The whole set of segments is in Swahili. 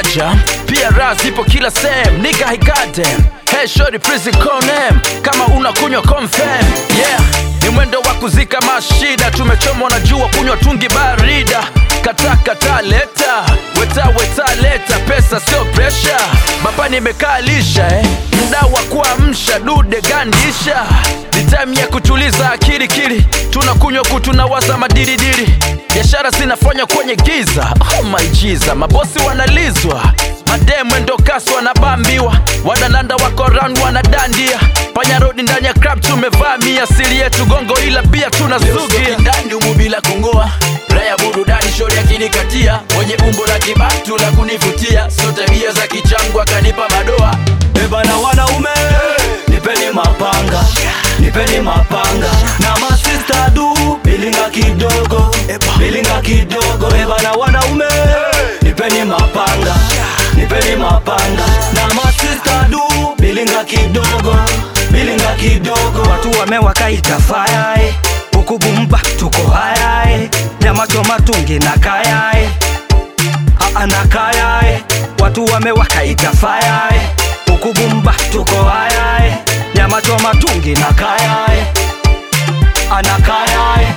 moja pia raha zipo kila sehemu nika hikadem hey shori please call name kama unakunywa confirm yeah ni mwendo wa kuzika mashida tumechomwa na jua kunywa tungi barida kata kata leta weta weta leta pesa sio presha baba nimekaa lisha eh. mda wa kuamsha dude gandisha ni time ya kutuliza akili kili tunakunywa kutunawaza madiridiri biashara zinafanywa kwenye giza oh my Jesus, mabosi wanalizwa mademu endo kasi wanabambiwa wadalanda wako round wanadandia panya rodi ndani ya club tumevamia siri yetu gongo ila pia tunazugia ndani umu bila kungoa raya burudani shori akinikatia mwenye umbo la kibatu la kunivutia sio tabia za kichangu akanipa madoa ebana wanaume nipeni mapanga nipeni mapanga na masista du bilinga kidogo bilinga kidogo ebana wanaume nipeni mapanga nipeni mapanga na masista du bilinga kidogo bilinga kidogo watu wamewakaita fayae ukubumba tuko hayae nyama choma tungi na kayae anakayae watu wamewakaita fayae ukubumba tuko hayae nyama choma tungi na kayae anakayae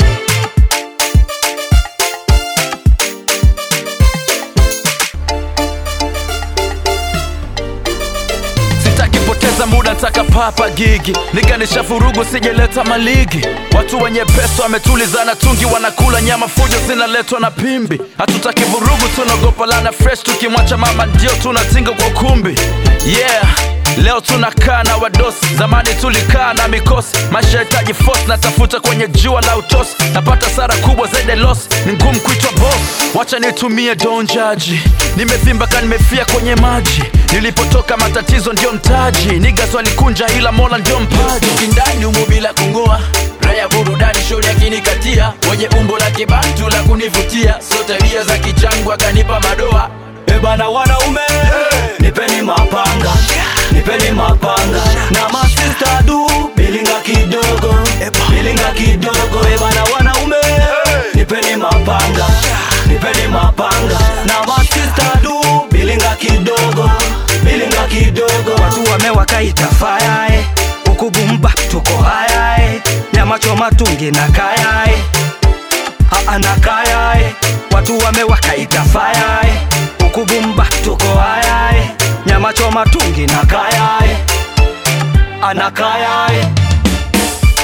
sitaki poteza muda ntaka papa gigi niganisha furugu sijeleta maligi watu wenye pesa wametulizana tungi wanakula nyama fujo zinaletwa na pimbi hatutaki vurugu tunaogopa lana fresh tukimwacha mama ndio tunatinga kwa ukumbi yeah leo tunakaa na wadosi zamani tulikaa na mikosi maisha hitaji force natafuta kwenye jua la utosi napata sara kubwa zaidi ya loss ni ngumu kuitwa boss wacha nitumie donjaji nimevimba ka nimefia kwenye maji nilipotoka matatizo ndio mtaji nigas walikunja ila mola ndio mpaji kindani umu bila kungoa raya burudani shori akinikatia mwenye umbo la kibatu la kunivutia sio tabia za kichangu akanipa madoa ebana wanaume nipeni mapanga nipeni mapanga na masista du bilinga kidogo bilinga kidogo ebana wanaume nipeni mapanga nipeni mapanga na masista du bilinga kidogo bilinga kidogo watu wamewakaita fayae ukubumba tuko hayae nyama choma tungi na kayae anakayae watu wamewakaita fayae ukubumba tuko hayae nyama choma tungi na kayae anakayae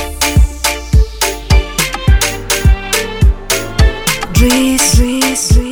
Drizzy,